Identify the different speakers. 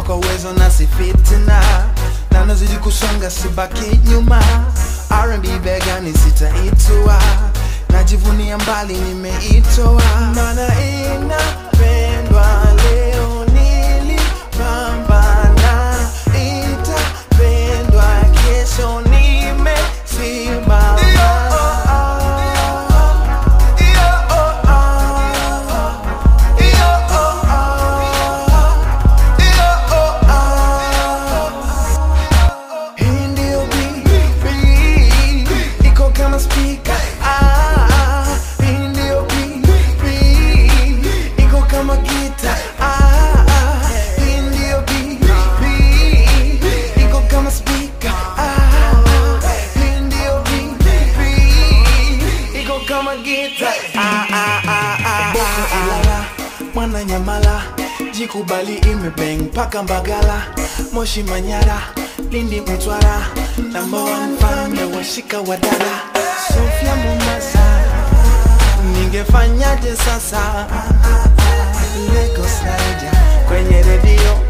Speaker 1: kwa uwezo na si fitina na nazidi kusonga sibaki nyuma R&B begani sitaitua najivunia mbali nimeitoa mana inapendwa leo nilipambana itapendwa kesho nimesimama Hii ndio BB, iko kama speaker. Ah, hii ndio BB, iko kama gita. Ah, hii ndio BB, iko kama speaker. Ah, hii ndio BB, iko kama gita. Ah, ah, ah, ah, Boko Ilala, mwana Nyamala, jikubali imebeng mpaka Mbagala, Moshi Manyara, Lindi Mtwara, number one fan washika wadada, Sofia Mombasa, ningefanyaje sasa? Lagos Naija, kwenye redio